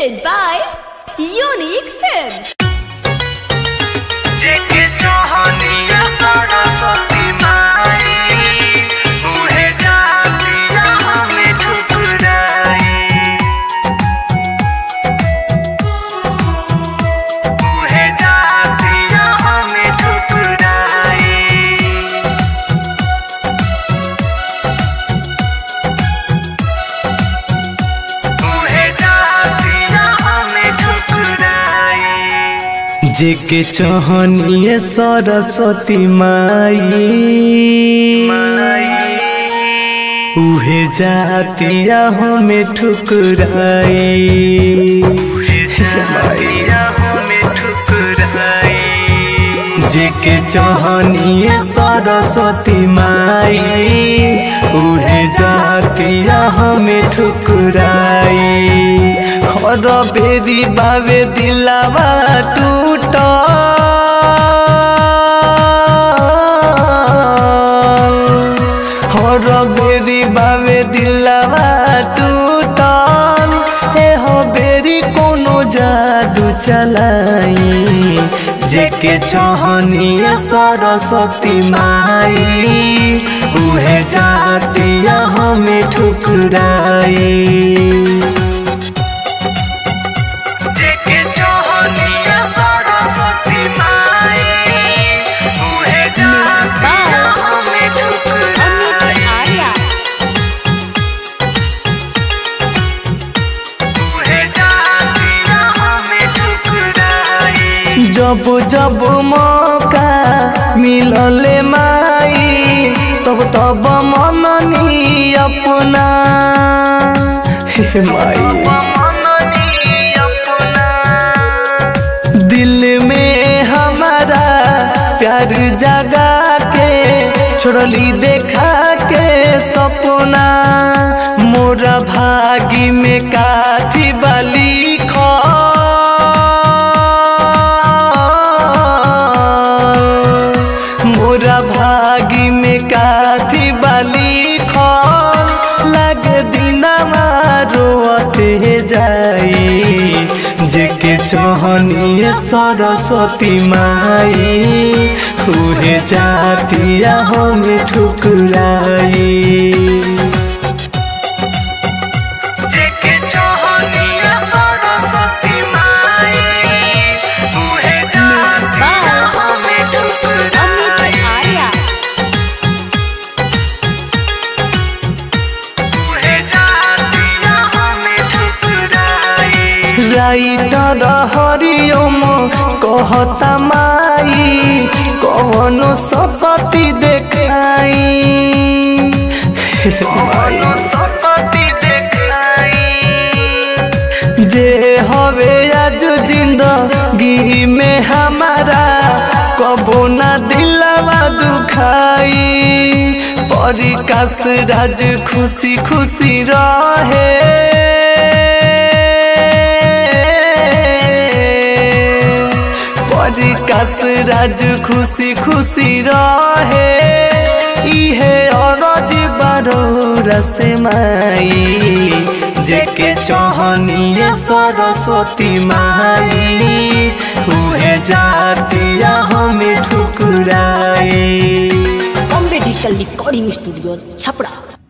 presented by Unique Films. जेके चाहनिया सरस्वती माई उहे जातिया हमें ठुकराई उहे जातिया हमें ठुकराई उहे जातिया हमें ठुकराई जेके चहनिए सरस्वती माई उहे जातिया हमें ठुकराई जातिया हमें ठुकराई जेके चहनिए सरस्वती माई उहे जातिया हमें ठुकराई हर बेरी बावे दिलावा टूट हर बेरी बावे दिलावा टूटल हे हो बेरी कोनो जादू चलाई जेके चहनिए सरस्वती माई उहे जातिया हमें ठुकराई जेके चाहनिया सरस्वती माई उहे जातिया हमें ठुकराई उहे जातिया हमें ठुकराई जब जब मौका मिलले माई तब तब मननी अपना हे माई मननी अपना दिल में हमारा प्यार जगा के छोड़ली देखा के सपना मोरा भागी में काथी बाली मोरा भागी में काथी बाली खल लगे दिना रोते जाई जेके चहनिए सरस्वती माई उहे जातिया हमें ठुकराई जेके चाहनिया सरस्वती माई उहे जातिया हमें ठुकराई उहे जातिया हमें ठुकराई राइटर हरिओम कहता माई कवनो सपति देखाई मनो सकती देखाई जे हवे आज जिंदगी में हमारा कबो ना दिलवा दुखाई परिकाश राज खुशी खुशी रहे परिकाश राज खुशी खुशी रहे इहे अरज बारो से माई जेके चहनिए सरस्वती माई उहे जातिया हमें ठुकराई Bombay Digital Recording Studio, Chapra.